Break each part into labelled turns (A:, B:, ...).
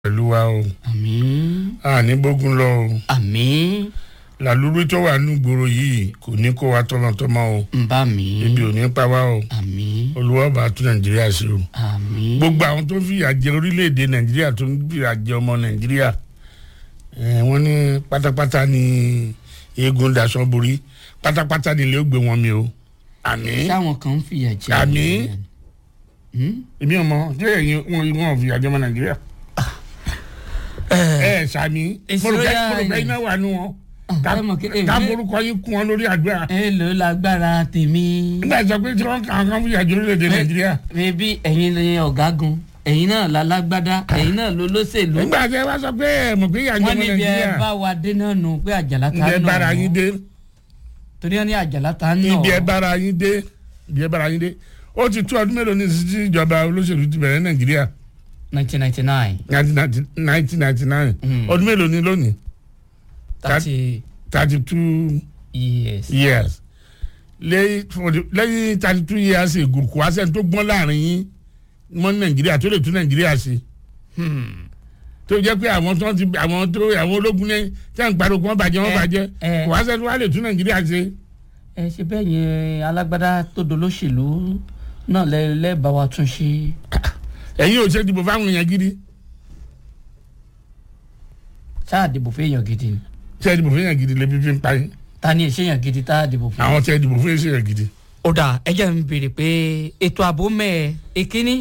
A: pẹ̀lú wa o
B: àmín
A: àní bógun lọ o
B: àmín
A: làlúrí tó wà ní gbòòrò yìí kò ní kó wa tọmọtọmọ o
B: ń bá mi
A: ibi ò ní pa wá o
B: àmín
A: olúwa bá tún nàìjíríà ṣe o
B: àmín
A: gbogbo àwọn tó ń fìyà jẹ orílẹ̀-èdè nàìjíríà tó ń fìyà jẹ ọmọ nàìjíríà eh, wọ́n ní pátápátá ní eégún daṣọ borí pátápátá ní ilé ó gbé wọn mi o àmín
B: sáwọn kan ń fìyà jẹ
A: Àmín.
B: Hmm?
A: èmi ọmọ tí èyí wọn wọn fìyà jẹ ọmọ nàìjíríà ẹ sàmì
B: Ìṣòro
A: mọ̀rùkẹ́
B: yà-
A: mọ̀rùkẹ́ iná wà nù wọn
B: Ah, ẹ mọ̀ kí- eh,
A: ká
B: eh.
A: forúkọ yín kún wọn lórí àdúrà
B: ẹ lò ó lágbára tèmi
A: nígbà tí wọ́n pé tí wọ́n kàn kàn fìyà jẹ orílẹ̀-èdè nàìjíríà
B: bébí ẹ̀yin ni ọ̀gágun ẹ̀yin náà lálágbádá ẹ̀yin náà ló lóṣèlú
A: nígbà tí wọ́n sọ pé ẹ mọ̀ pé ìyà jẹ
B: wọ́n
A: ọmọ
B: níbi ẹ
A: nàìjíríà
B: bá wa dé náà nù pé àjàlá ta
A: ibi ẹ
B: nà
A: bára yín dé
B: torí wọn ní àjàlá ta nà
A: ibi ẹ bára yín dé ibi ẹ bára yín dé ó ti tó ọdún mélòó ní sísí ìjọba olóṣèlú ti bẹ̀rẹ̀ nàìjíríà
B: nineteen ninety nine
A: nineteen ninety nine
B: Mm.
A: ọdún mélòó ní lónìí
B: thirty
A: thirty two
B: years
A: years lẹ́yìn for the- lẹ́yìn thirty two years ago kò wá sẹ́ni tó gbọ́n láàrin yín mọ́ nàìjíríà tó lè tún nàìjíríà ṣe
B: Hmm.
A: tó jẹ́ pé àwọn tó ti àwọn tó àwọn ológun ní tí wọ́n ń pariwo kí wọ́n bàjẹ́ wọ́n
B: Eh,
A: bàjẹ́
B: eh.
A: kò wá sẹ́ni tó wá lè tún nàìjíríà ṣe.
B: ẹ ṣe bẹ́ẹ̀ yẹn alágbádá tó dolóṣèlú náà lẹ lẹ́ẹ̀bá wa tún ṣe
A: ẹ̀yin ò ṣe dìbò fáwọn èèyàn gidi
B: ṣáà dìbò fún èèyàn gidi ni
A: ṣe dìbò fún èèyàn gidi lè fi fi ń pa yín
B: ta ni èṣèyàn gidi tá a dìbò fún.
A: àwọn ṣe dìbò fún èèyàn gidi.
B: ó dà ẹ jẹ́ ń béèrè pé ètò ààbò mẹ́ẹ̀ èkíní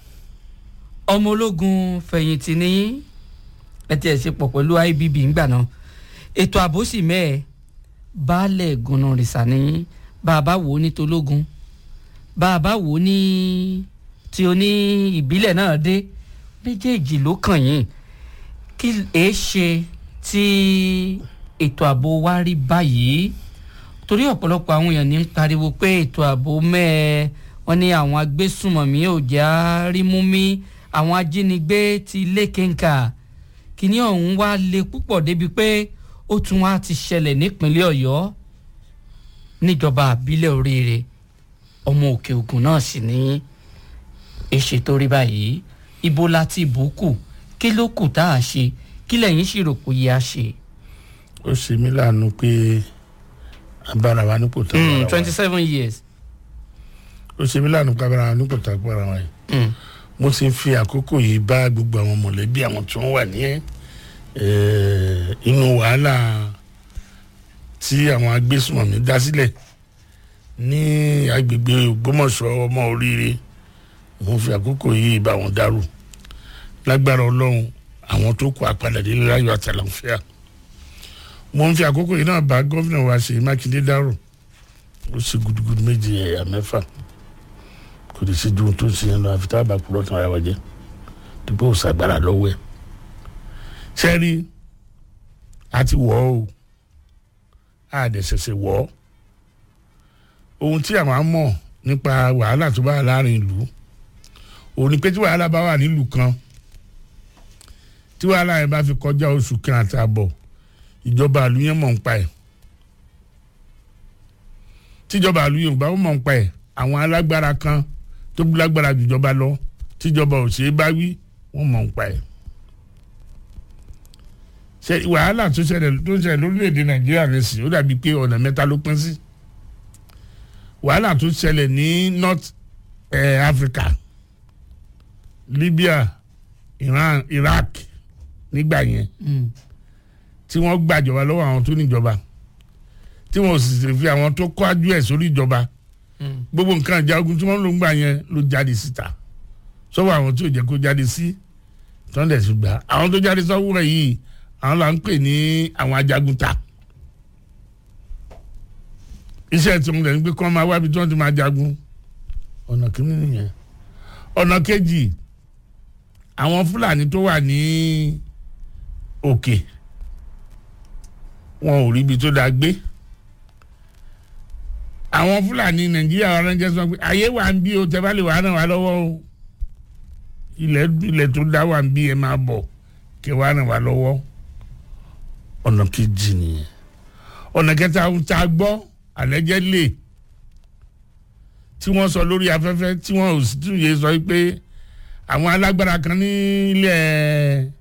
B: ọmọ ológun fẹ̀yìntì ní ẹ tiẹ̀ ṣe pọ̀ pẹ̀lú ibb ńgbà náà ètò ààbò sì mẹ́ẹ̀ baálẹ̀ gùnà rìsà ní bàbá wò ó ní tológun bàbá wò ó ní tí o ní ìbílẹ̀ náà dé méjèèjì ló kàn yín kí èé ṣe tí ètò ààbò wa rí báyìí torí ọ̀pọ̀lọpọ̀ àwọn èèyàn ní ń pariwo pé ètò ààbò mẹ́ẹ̀ wọ́n ní àwọn agbésùmọ̀mí ò já rímú mí àwọn ajínigbé ti lékenkà kíní ọ̀hún wá le púpọ̀ débi pé ó tún wá ti ṣẹlẹ̀ nípínlẹ̀ ọ̀yọ́ níjọba àbílẹ̀ oríire ọmọ òkè ògùn náà sì ní èṣe tó rí báyìí ibo láti bùkù kí ló kù tá a ṣe kí lẹ́yìn sì rò pé yẹ a ṣe.
A: ó ṣe mí láàánú pé abára wa nípò tó abára wa
B: twenty seven years.
A: ó ṣe mí láàánú pé abára wa nípò tó abára wa yìí
B: Mm.
A: mo ti ń fi àkókò yìí bá gbogbo àwọn mọ̀lẹ́bí àwọn tí wọ́n wà ní eh, inú wàhálà tí àwọn agbésùnmọ̀mí dá sílẹ̀ ní agbègbè ògbómọ̀ṣọ́ ọmọ oríire mo fi àkókò yìí bá wọn dárò lágbára ọlọ́run àwọn tó kọ àpàdà délé láyọ̀ àtàlàfíà mo ń fi àkókò yìí náà bá gómìnà wa ṣèyí mákindé dárò ó ṣe gudugudu méje ẹ̀yà mẹ́fà kò lè ṣe ju ohun tó ń ṣe yẹn lọ àfi tá a bá kúrò tán ara wa jẹ dípò ṣàgbára lọ́wọ́ ẹ̀ sẹ́rí a ti wọ̀ ọ́ o a dẹ̀ ṣẹ̀ṣẹ̀ wọ̀ ọ́ ohun tí àwọn á mọ̀ nípa wàhálà tó bá wà láàrin ìlú òun ni pé tí wàhálà bá wà nílùú kan tí wàhálà yẹn bá fi kọjá oṣù kan àtààbọ̀ ìjọba àlù yẹn mọ̀ ń pa ẹ̀ tíjọba àlù yẹn ò bá mọ̀ ń pa ẹ̀ àwọn alágbára kan tó lágbára jùjọba lọ tíjọba ò ṣeé bá wí wọ́n mọ̀ ń pa ẹ̀. ṣe wàhálà tó ṣẹlẹ̀ tó ń ṣẹlẹ̀ lórílẹ̀‐èdè nàìjíríà nìsín ó dàbí pé ọ̀nà mẹ́ta ló pín sí. wàhálà tó ṣẹlẹ̀ ní north eh, africa libya iran iraq nígbà yẹn
B: Mm.
A: tí wọ́n gbàjọba lọ́wọ́ àwọn tó níjọba tí wọ́n sì sì fi àwọn tó kọ́jú ẹ̀ sórí ìjọba
B: Mm.
A: gbogbo nǹkan ìjà ogun tí wọ́n lò ń gbà yẹn ló jáde síta sọ́wọ́ àwọn tí ò jẹ́ kó jáde sí tọ́ndẹ̀ sí gbà àwọn tó jáde sọ́wọ́ rẹ̀ yìí àwọn là ń pè ní àwọn ajagunta iṣẹ́ tí wọ́n lè ń gbé kọ́ máa wábi tí wọ́n ti máa jagun ọ̀nà kìíní nìyẹn ọ̀nà kejì àwọn fúlàní tó wà ní òkè wọn ò rí ibi tó dáa gbé àwọn fúlàní nàìjíríà wa ránṣẹ́ sọ pé ayé wa ń bí o tẹ́ bá lè wà ràn wá lọ́wọ́ o ilẹ̀ ilẹ̀ tó dá wa ń bí ẹ máa bọ̀ kẹ́ wà ràn wá lọ́wọ́ ọ̀nà kejì nìyẹn ọ̀nà kẹta ohun tá a gbọ́ àlẹ́jẹ́ lè tí wọ́n sọ lórí afẹ́fẹ́ tí wọ́n ò sì tún yé sọ pé àwọn alágbára kan ní ilẹ̀